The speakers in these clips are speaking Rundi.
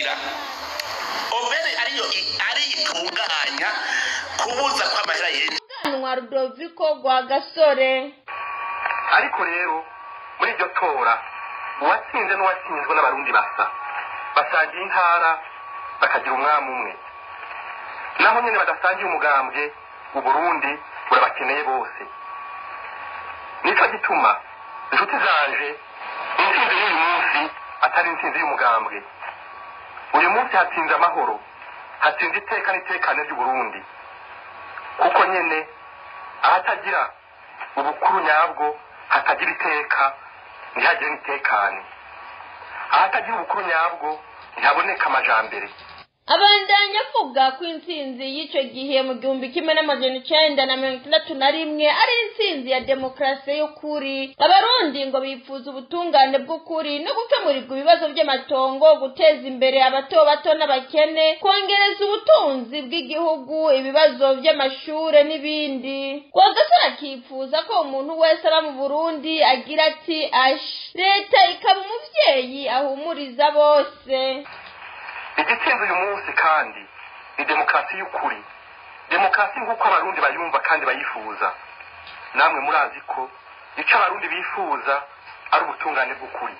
kugira obere ariyo i- ari itunganya kubuza ko amahera yinjira umuganwa rudoviko rwa gasore ariko rero muri iryo tora uwatsinze n'uwatsinzwe n'abarundi basa basangiye intara bakagira umwami umwe naho nyine badasangiye umugambwe uburundi burabakeneye bose nicyo gituma inshuti zanje intsinzi y'uyu munsi atari intsinzi y'umugambwe uyu munsi hatsinze amahoro hatsinze iteka n'itekane ry'uburundi kuko nyine ahatagira ubukuru nyabwo hatagira iteka ntihagire n'itekane ahatagira ubukuru nyabwo ntihaboneka amajambere abandanya avuga ko intsinzi y'icyo gihe mu gihumbi kimwe n'amajana icenda na mirongo itandatu na rimwe ari intsinzi ya demokarasi y'ukuri abarundi ngo bifuza ubutungane bw'ukuri no gukemurirwa ibibazo by'amatongo guteza imbere abato bato n'abakene kongereza ubutunzi bw'igihugu ibibazo by'amashure n'ibindi rwagasore akifuza ko umuntu wese aba mu burundi agira ati ashi leta ikaba umuvyeyi ahumuriza bose igitsinze uyu munsi kandi ni demokarasi y'ukuri demokarasi nk'uko abarundi bayumva kandi bayifuza namwe murazi ko icyo abarundi bifuza ari ubutungane bw'ukuri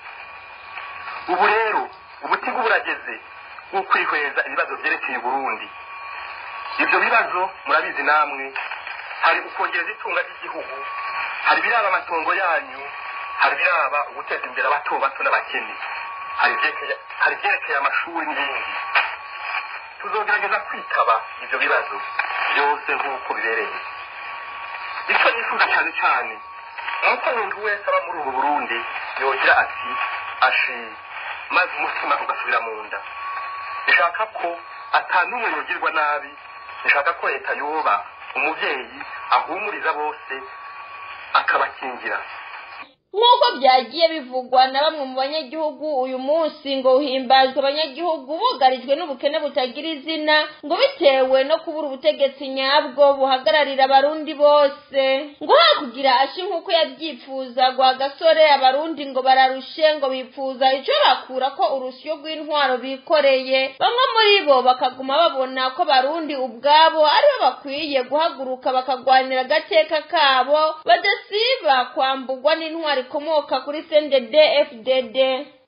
ubu rero ubutigu burageze bwo kwihweza ibibazo byerekeye uburundi ibyo bibazo murabizi namwe hari ukongereza itunga ry'igihugu hari ibiraba amatongo yanyu hari ibiraba uguteza imbere abato bato n'abakene hari ibyerekeye- hari ibyerekeye amashuri n'ibindi tuzogerageza kwitaba ibyo bibazo byose nk'uko bibereye icyo nifuza cyane cyane ni uko umuntu wese aba muri ubu burundi yogira ati ashi maze umutima ugasubira mu nda nshaka ko atanumwe yogirwa nabi nshaka ko leta yoba umubyeyi ahumuriza bose akabakingira nk'uko byagiye bivugwa na bamwe mu banyagihugu uyu munsi ngo uhimbazwe abanyagihugu bugarijwe n'ubukene butagira izina ngo bitewe no kubura ubutegetsi nyabwo buhagararira abarundi bose ngo hakugira ashi nk'uko yabyifuza gwa gasore abarundi ngo bararushe ngo bifuza icyo bakura ko urusyo rw'intwaro bikoreye bamwe muri bo bakaguma babona ko abarundi ubwabo aribo bakwiye guhaguruka bakagwanira agateka kabo badasiba kwambugwa n'intwaro ikomoka kuri sendede fdd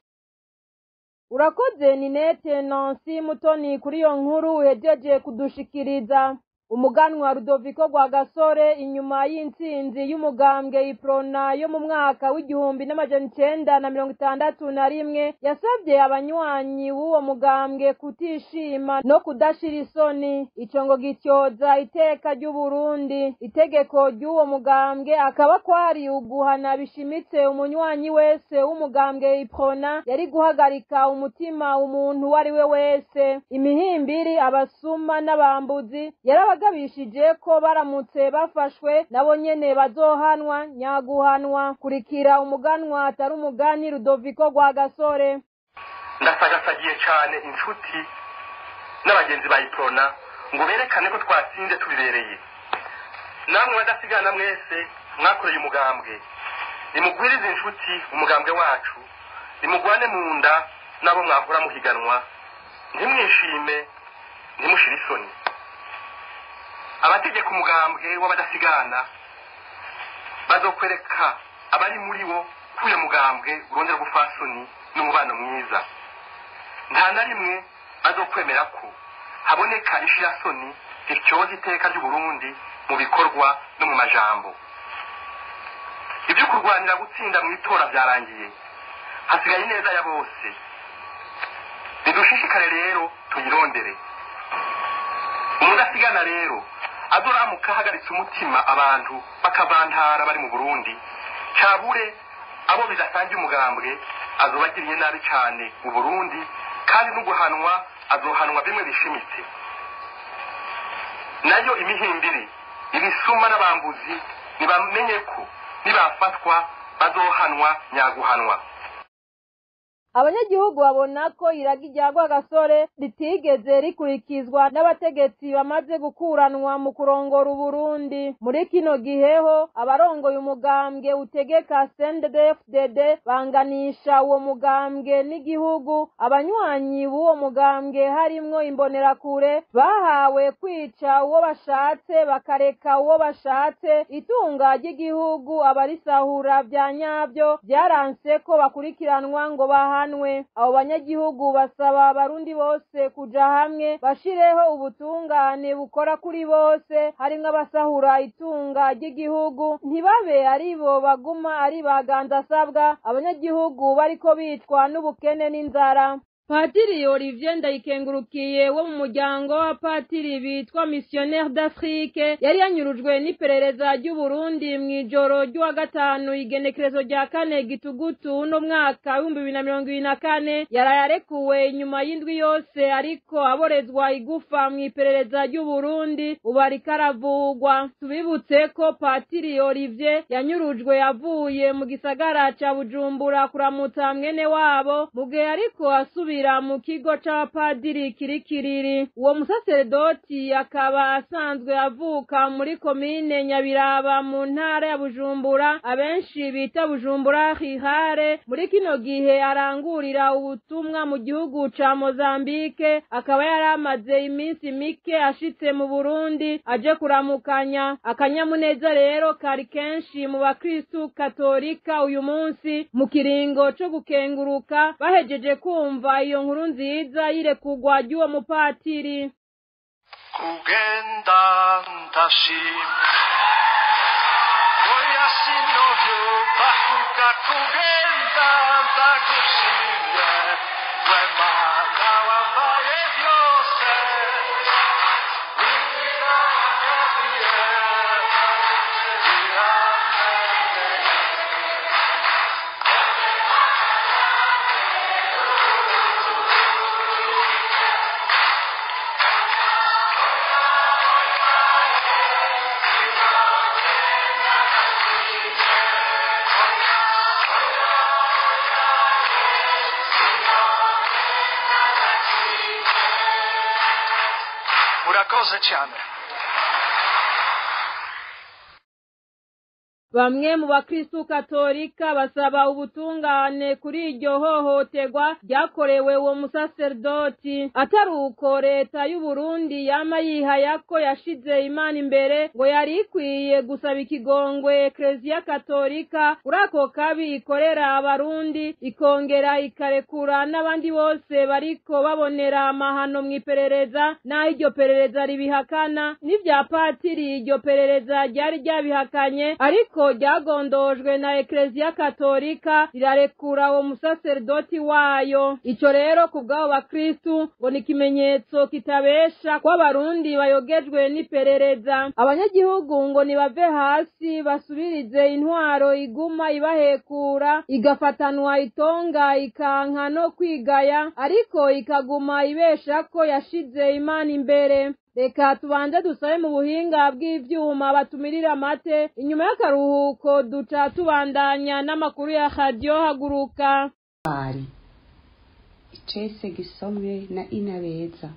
urakoze ninete nansi mutoni kuri iyo nkuru uhejeje kudushikiriza umuganwa rudoviko rwa gasore inyuma y'intsinzi y'umugambwe iprona yo mu mwaka w'igihumbi n'amajana icenda na mirongo itandatu na rimwe yasabye abanywanyi w'uwo mugambwe kutishima no kudashira isoni ico ngo gityoza iteka ry'uburundi itegeko ry'uwo mugambwe akaba kwari uguhana bishimitse umunywanyi wese w'umugambwe iprona yari guhagarika umutima umuntu uwo ari we wese imihimbiri abasuma n'abambuzi yarabagabishije ko baramutse bafashwe nabo nyene bazohanwa nyaguhanwa kurikira umuganwa atari umugani rudoviko rwa gasore ndasagasagiye cyane inshuti n'abagenzi ba iprona ngo berekane ko twatsinze tubibereye namwe badasigana mwese mwakoreye umugambwe nimugwirize inshuti umugambwe wacu nimugwane mu nda n'abo mwahora muhiganwa ntimwishime ntimushire isoni abategeka umugambwe w'abadasigana bazokwereka abari muri wo ko uyo mugambwe urondera ubufasoni n'umubano mwiza nta na rimwe bazokwemera ko haboneka ishirasoni rityoza iteka ry'uburundi mu bikorwa no mu majambo ibyo kurwanira gutsinda mu itora byarangiye hasigaye ineza ya bose nidushishikare rero tuyirondere umudasigana rero azoramuka ahagaritse umutima abantu bakavantara bari mu burundi cabure abo bidasangiye umugambwe azobagiriye nabi cyane mu burundi kandi no guhanwa azohanwa bimwe bishimitse nayo imihimbiri ibisuma n'abambuzi nibamenye ko nibafatwa bazohanwa nyaguhanwa abanyagihugu babona ko iragi rya rwagasore ritigeze rikurikizwa n'abategetsi bamaze gukuranwa mu kurongora uburundi muri kino giheho abarongoye umugambwe utegeka sndfdd banganisha uwo mugambwe n'igihugu abanywanyi b'uwo mugambwe harimwo imbonerakure bahawe kwica uwo bashatse bakareka uwo bashatse itunga ry'igihugu abarisahura vya nyavyo vyaranse ko bakurikiranwa ngo bahanwe abo banyagihugu basaba abarundi bose kuja hamwe bashireho ubutungane bukora kuri bose harimwo abasahura itunga ry'igihugu ntibabe aribo baguma ari bagandasabwa abanyagihugu bariko bicwa n'ubukene n'inzara patiri olivier ndayikengurukiye wo mu muryango wa patiri bitwa missionnaire d'afrique yari yanyurujwe n'iperereza ry'uburundi mu ijoro ry'uwa gatanu igenekerezo rya kane gitugutu uno mwaka w'ibihumbi bibiri na mirongo ibiri na kane yaraye arekuwe inyuma y'indwi yose ariko aborezwa igufa mu iperereza ry'uburundi ubu ariko aravugwa tubibutse ko patiri olivier yanyurujwe avuye mu gisagara ca bujumbura kuramutsa mwene wabo mu gihe ariko asubira mu kigo c'abapadiri kirikiriri uwo musaseredoti akaba asanzwe avuka muri komine nyabiraba mu ntara ya bujumbura abenshi bita bujumbura hihare muri kino gihe arangurira ubutumwa mu gihugu ca mozambike akaba yari amaze iminsi mike ashitse mu burundi aje kuramukanya akanyamuneza rero kari kenshi mu bakristu katolika uyu munsi mu kiringo co gukenguruka bahejeje kumva iyo nkuru nziza y'irekugwa ry'uwo mupatiri kugenda ndashima oya sinovyo bavuga kugenda ndagushimye we mana wambaye byose wiza wagabiye biramenye murakoze cyane bamwe mu bakristu katolika basaba ubutungane kuri iryo hohoterwa ryakorewe uwo musaserdoti atari uko leta y'uburundi yama yihaya ko yashize imana imbere ngo yari ikwiye gusaba ikigongwe ekleziya katolika kuri ako kabi ikorera abarundi ikongera ikarekura n'abandi bose bariko babonera amahano mu iperereza n'aho iryo perereza ribihakana n'ivya patiri iryo perereza ryari ryabihakanye ariko ryagondojwe na ekleziya katolika rirarekura uwo musaserdoti wayo ico rero ku bw'abo bakristu ngo ni ikimenyetso kitabesha ko abarundi bayogejwe n'iperereza abanyagihugu ngo nibave hasi basubirize intwaro iguma ibahekura igafatanwa itonga ikanka no kwigaya ariko ikaguma ibesha ko yashize imana imbere reka tubanze dusabe mu buhinga bw'ivyuma batumirira amate inyuma y'akaruhuko duca tubandanya n'amakuru ya radiyo haguruka ari icese gisomwe na inabeza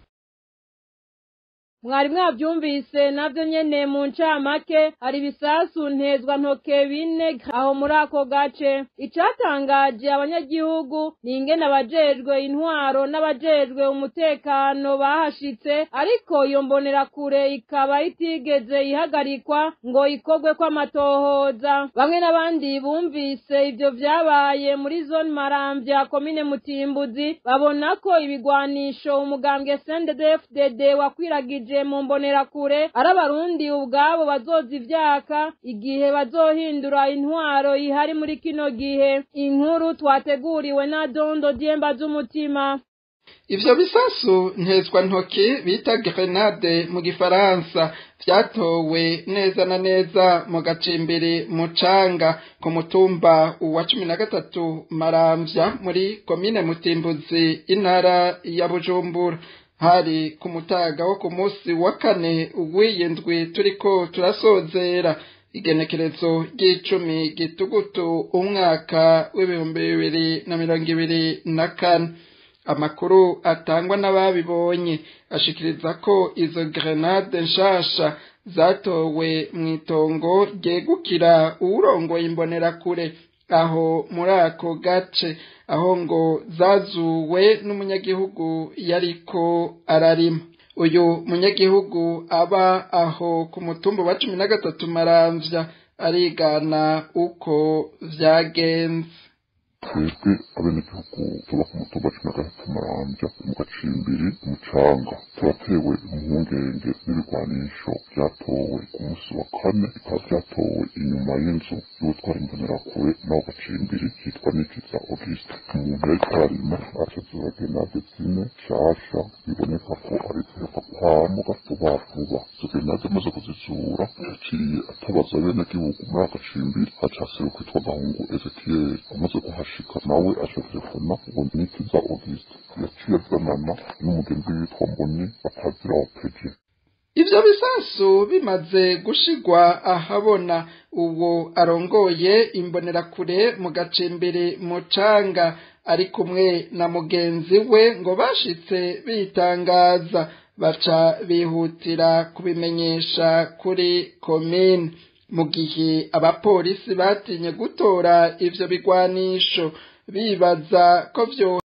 mwari mwavyumvise navyo nyene mu ncamake hari ibisasu ntezwa ntoke bine aho muri ako gace icatangaje abanyagihugu ni ingene abajejwe intwaro n'abajejwe umutekano bahashitse ariko iyo mbonerakure ikaba itigeze ihagarikwa ngo ikorwe kw'amatohoza bamwe n'abandi bumvise ivyo vyabaye muri zone maramvya komine mutimbuzi babona ko ibigwanisho umugambwe sndfdd wakwiragije mu mbonerakure ari abarundi ubwabo bazoza ivyaka igihe bazohindura intwaro ihari muri kino gihe inkuru twateguriwe na dondo dyemba z'umutima ivyo bisasu ntezwa ntoki bita grenade mu gifaransa vyatowe neza na neza mu gacimbiri mucanga ku mutumba wa cumi na gatatu maramvya muri komine mutimbuzi intara ya bujumbura hari ku mutaga wo ku munsi wa kane w'iyi ndwi turiko turasozera igenekerezo ry'icumi gitugutu umwaka w'ibihumbi bibiri na mirongo ibiri na kane amakuru atangwa n'ababibonye ashikiriza ko izo grenade nshasha zatowe mu itongo ryegukira uwurongoye imbonerakure aho muri ako gace aho ngo zazuwe n'umunyagihugu yariko ararima uyu munyagihugu aba aho ku mutumba wa cumi na gatatu maramvya arigana uko vyagenze twebwe abenegihugu tuba ku mutumba cumi na gatatu marambya mu gacimbiri umucanga turatewe impungenge n'ibigwanisho byatowe ku munsi wa kane bikaba byatowe inyuma y'inzu y'ubutwara imbonerakure n'aho gacimbiri hitwa nikiza auguste umuntu yariko ararima ashazira genade zine nshasha biboneka ko ari ziheruka kwamuka vuba vuba izo genade amaze kuzizura yaciye atabaza abenegihugu muri ako gacimbiri haca haseruka kwitwa gahungu ezekiyeli amaze kuhashika nawe aca telefona ngo nikiza auguste yaciye azanana n'umugenzi witwa mboni batazira wa peje ivyo bisasu bimaze gushigwa ahabona uwo arongoye imbonerakure mu gacimbiri mu canga ari kumwe na mugenzi we ngo bashitse bitangaza baca bihutira kubimenyesha kuri komine mu gihe abapolisi batinye gutora ivyo bigwanisho bibaza ko vyo